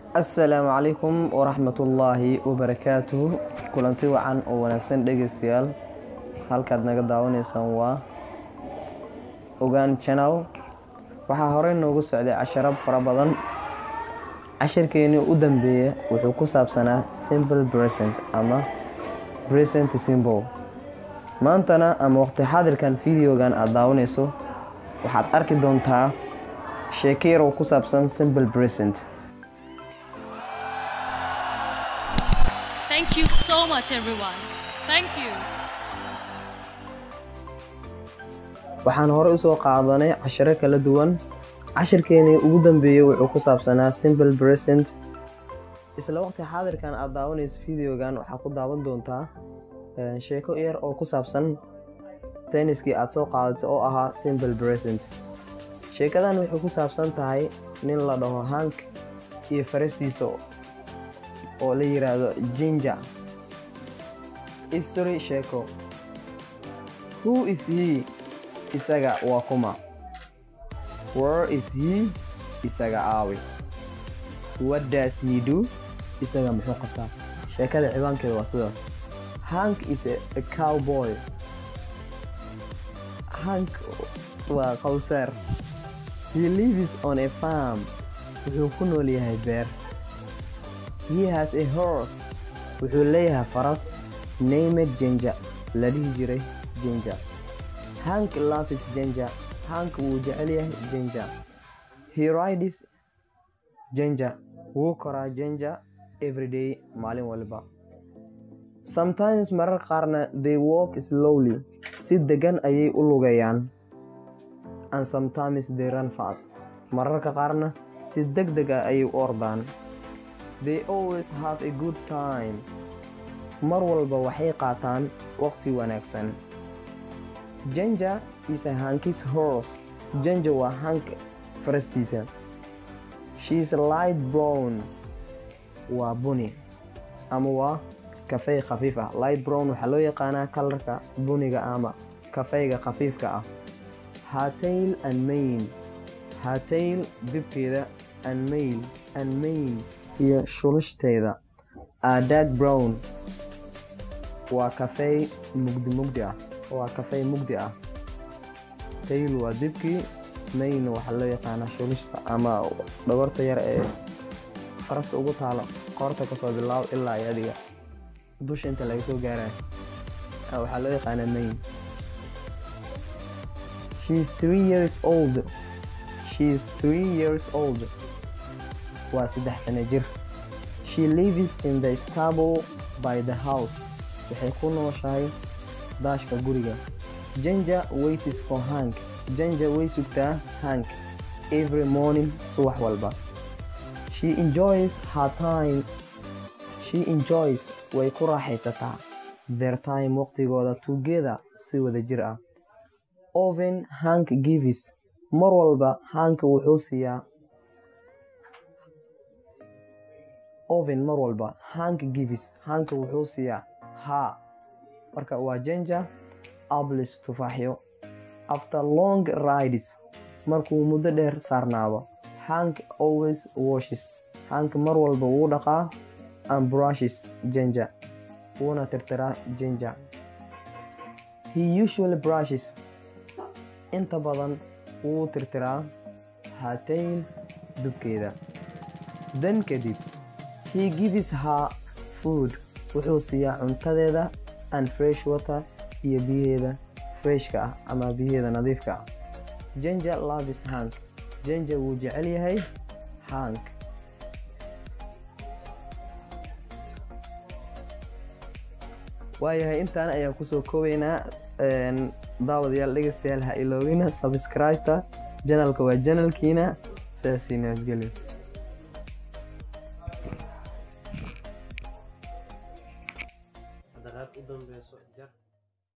assalaamu calaykum waraxmatullaahi wabarakaatuhu kulanti wacan oo wanaagsan dhegeystayaal halkaad naga daawanaysaan waa ogaan channel waxaa horey noogu socday casharo fara badan cashirkeenii u dambeeya wuxuu ku saabsanaa simple present ama present symbol maantana ama waqti xaadirkan videogan aada daawanayso waxaad arki doontaa sheeko yar oo ku saabsan simple present Thank you so much, everyone. Thank you. waxaan hore usoo qaadanay cashiro kala duwan cashirkeenii ugu dambeeyey wuxuu ku saabsanaa simple present isla waqti xaadirkan aada daawanaysa videogan waxaa ku daawan doontaa eh, sheeko yar oo ku saabsan tenniskii aada soo qaadatay oo ahaa simple present sheekadan waxay ku saabsan tahay nin la dhaho hank iyo farastiisa oo la yiraahdo jinja history sheeko who is he isaga waa kuma where is he isaga aawi what does he do isaga muxuu qabtaa sheekada ciwaankeeda waa sidaas hank is a, a cowboy hank waa qowsaar he lives on a farm wuxuu ku nool yahay beer he has a horse wuxuu leeyahay faras named jinja la dhihi jiray jinja hank loves jinja hank wuu jecel yahay jinja he rides jinja wuu koraa jinja everyday maalin walba sometimes marar qaarna they walk slowly si degan ayay u lugayaan and sometimes they run fast mararka qaarna si deg deg ah ayay u ordaan they always have a good time mar walba waxay qaataan waqti wanaagsan janja is a hankis horse janja waa hank farastiisa she is light brown waa buni ama waa kafey khafiif ah light brown waxaa loo yaqaanaa kalarka buniga ama kafeyga khafiifka ah hatail and main hatail dibkeeda and mail and main iyo shulishdeeda a dark brown waa kafey mugdi mugdi ah waa kafey mugdi ah tail waa dibkii main waxaa loo yaqaanaa shulishta ama dhabarta yar ee faras ugu taalo qoorta kasoo bilaabo ilaa iyo adiga dusha inta laga soo gaaraya Ah, waxaa loo yaqaanaa main she is three years old she is three years old waa saddex sano jir she lives in the stable by the house waxay ku nooshahay daashka guriga janja waits for hank janja way sugtaa hank every morning subax walba she enjoys her time she enjoys way ku raaxaysataa their time waqtigooda together si wada jir ah oven hank gives mar walba hank wuxuu siiyaa oven mar walba hank gives hank wuxuu siiyaa ha marka waa janja ablis tufaaxyo after long rides markuu muddo dheer saarnaado hank always washes hank mar walba wuu dhaqaa and brushes janja wuuna tirtiraa jinja he usually brushes inta badan wuu tirtiraa hatail dubkeeda dan kadib he gives her food wuxuu siiyaa cuntadeeda and fresh water iyo biyaheeda freshka ah ama biyaheeda nadiifka ah janja loves hank janja wuu jecel yahay hank waayahay intaan ayaan kusoo koobaynaa een, daawadayaal dhegeystayaal ha iloowina subscribe-ta janalka waa janalkiina sidaasii nabadgelyo